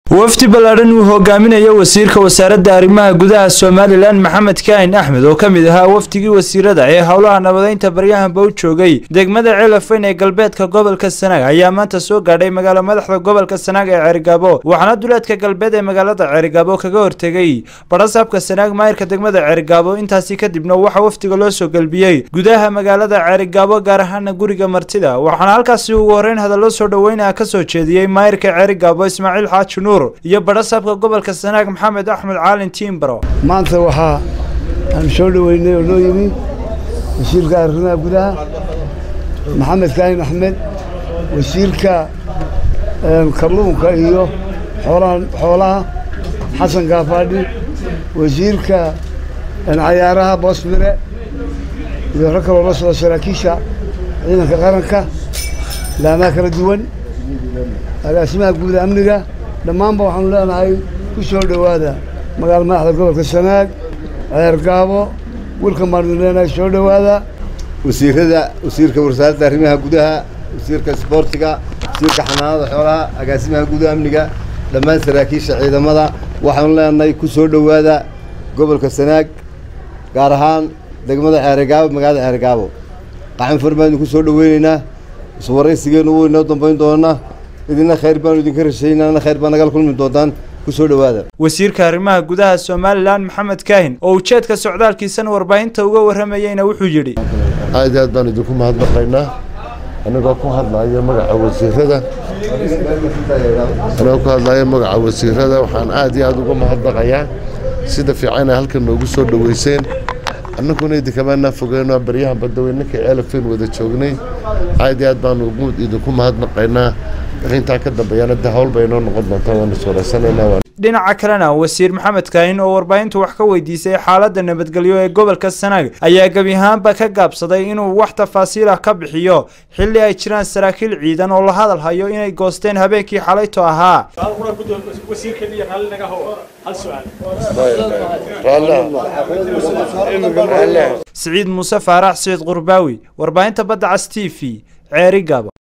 wafdi ballaadhan uu hogaaminayo wasiirka wasaaradda arrimaha gudaha somalilan maxamed kaahin axmed oo ka mid ahaa wafdigii wasiirada ee howlaha nabadeynta baryahanba u joogay degmada ceelafeyn ee galbeedka gobolka sanaag ayaa maanta soo gaadhay magaalo madaxda gobolka sanaag ee ceerigaabo waxaana duleedka galbeed ee magaalada ceerigaabo kaga hortegay badhasaabka sanaag maayirka degmada ceerigaabo intaasi kadibna waxaa wafdiga loo soo gelbiyey gudaha magaalada ceerigaabo gaar ahaana guriga martida waxaana halkaasi ugu horreyn hadallo soo dhoweynah ka soo jeediyey maayirka ceerigaabo ismaaciil xaaji nuur iyo badhasaabka gobolka sanaag maxamed axmed caalin tiimbaro maanta waxaa aan soo dhoweynay oo noo yimi wasiirka arrimaha gudaha maxamed kaahin axmed wasiirka kalluunka iyo xoolaha xasan kaafaadhi wasiirka cayaaraha boosmire iyo rag kaloo la socda saraakiisha ciidanka qaranka laamaha kala duwan agaasimaha guuda amniga dhammaanba waxaanu leenahay ku soo dhowaada magaala madaxda gobolka sanaag ceergaabo wilkan baanu leenahay soo dhowaada wasiirada wasiirka wasaaradda arrimaha gudaha wasiirka isboortiga wasiirka xanaanada xoolaha agaasimaha guuda amniga dhammaan saraakiisha ciidamada waxaanu leenahay ku soo dhowaada gobolka sanaag gaar ahaan degmada ceerigaabo magaalada ceerigaabo qaxan far baanu ku soo dhoweyneynaa iswaraysigeenu wuu inoo dambayn doonaa idina khayr baanu idinka rashaynana khayr baa nagala kulmi doontaan ku soo dhowaada wasiirka arrimaha gudaha somalilan maxamed kaahin oo ujeedka socdaalkiisana warbaahinta uga warramayeyna wuxuu yidhi aad aad baan idinku mahadnaqaynaa anigoo ku hadlaya magaca wasiirada anigoo ku hadlaya magaca wasiirada waxaan aad iyo aad uga mahadnaqayaa sida fiican ay halkan noogu soo dhoweyseen annaguna idinkamaanaa fogeyno baryahan badaweyninka ceelafeen wada joognay aad iyo aad baanu idinku mahadnaqaynaa intaa ka dambeeyana de hawl bay inoo noqon doontaa waanu suuraysanayna dhinaca kalena wasiir maxamed kaahin oo warbaahintu wax ka weydiisay xaaladda nabadgelyo ee gobolka sanaag ayaa gebi ahaanba ka gaabsaday inuu wax tafaasiil ah ka bixiyo xilli ay jiraan saraakiil ciidan oo la hadal hayo inay goosteen habeenkii xalayto ahaa siciid muuse faarax siciid qurbaawi warbaahinta badda cas t v ceeri gabo